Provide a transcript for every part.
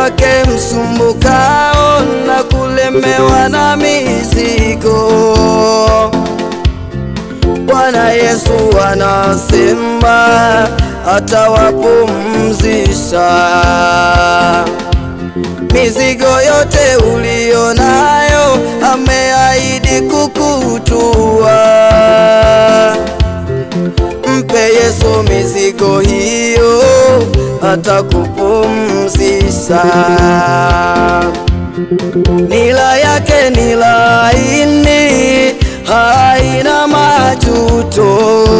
kwake msumbukao na kulemewa na mizigo. Bwana Yesu anasema atawapumzisha mizigo yote uliyo nayo, ameahidi kukutua. Mpe Yesu mizigo hiyo, atakupumzisha. Nila yake ni laini, haina majuto.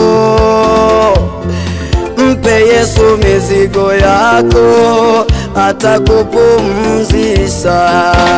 Mpe Yesu mizigo yako, atakupumzisha.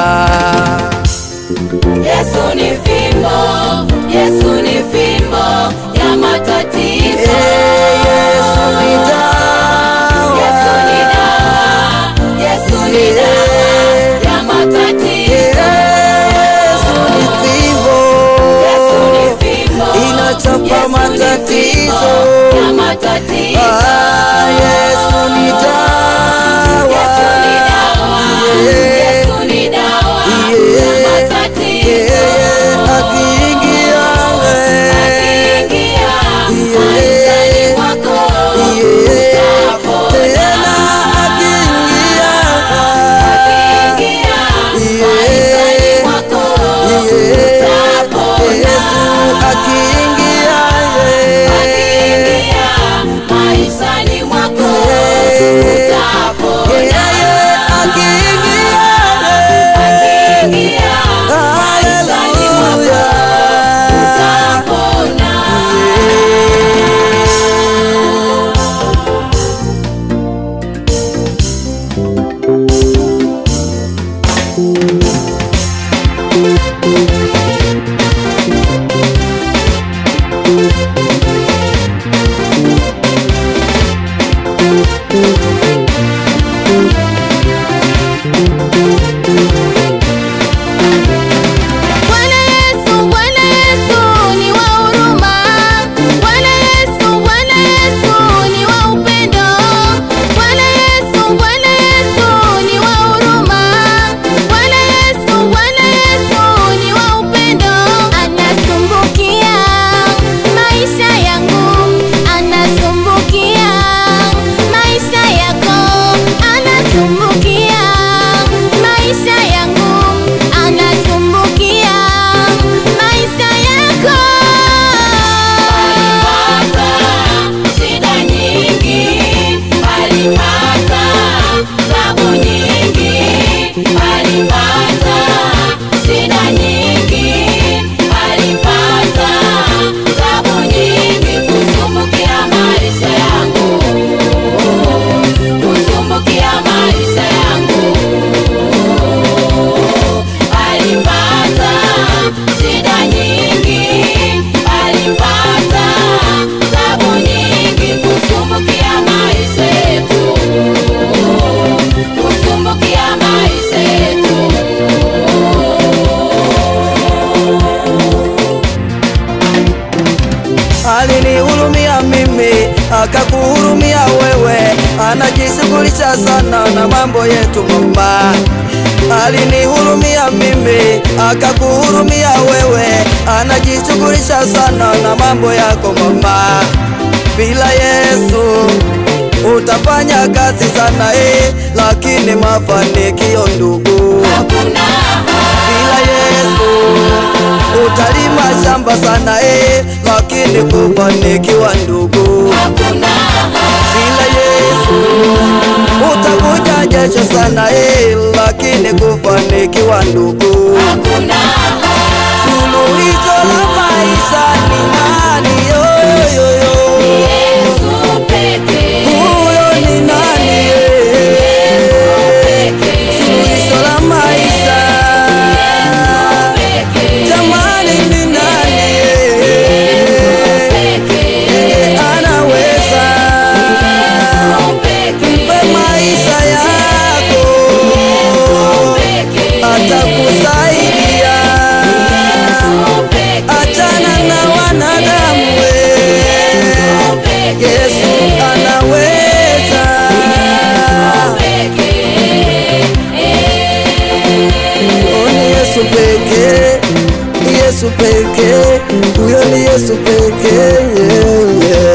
Yesu ni fimbo, Yesu ni fimbo ya matatizo. Ee, Yesu ni dawa. Yesu ni dawa, Yesu ni dawa ya matatizo. Yesu ni fimbo. Yesu ni fimbo, Inachapa Yesu ni matatizo. fimbo ya matatizo. Ah, Yesu ni dawa. Yesu ni dawa, Yeah. Yesu ni dawa ya Yeah. matatizo. Yeah, akiingia, eh, Akiingia Yeah. maishani mwako, yeah, utapona. tena akiingia, Akiingia maishani mwako, yeah, utapona. Yesu akiingia, yeah, Akiingia maishani mwako, utapona. yeah, yeah, akiingia, yeah. Akiingia maishani mwako, utapona. Bwana Yesu, Bwana Yesu ni wa huruma. Bwana Yesu, Bwana Yesu ni wa upendo. Bwana Yesu, Bwana Yesu ni wa huruma. Bwana Yesu, Bwana Yesu ni wa upendo. Anasumbukia maisha yangu, anasumbukia maisha yako, anasumbukia maisha yangu, anasumbukia maisha yako. Alipata shida nyingi, alipata tabu nyingi, alipata shida nyingi, alipata tabu nyingi, kusumbukia maisha yangu, kusumbukia maisha yangu alipata shida nyingi, alipata tabu nyingi, kusumbukia maisha yetu, kusumbukia maisha yetu. alinihurumia mimi akakuhurumia wewe, anajishughulisha sana na mambo yetu mama. Alinihurumia mimi akakuhurumia wewe, anajishughulisha sana na mambo yako mama. Bila Yesu utafanya kazi sana eh, lakini mafanikio ndugu Hakuna bila Yesu utalima shamba sana eh, lakini kufanikiwa ndugu. hakuna Bila Yesu utakuja jasho sana eh, lakini kufanikiwa ndugu. hakuna Suluhisho la maisha ni nani? Yo, yo, yo. Yesu pekee, Huyo ni nani? eh? pekee, Suluhisho la maisha pekee, jamani, ni nani? eh? pekee, anaweza pekee, mpe maisha yako pekee. atakusaidia pekee, huyo ni Yesu pekee. yeah, yeah.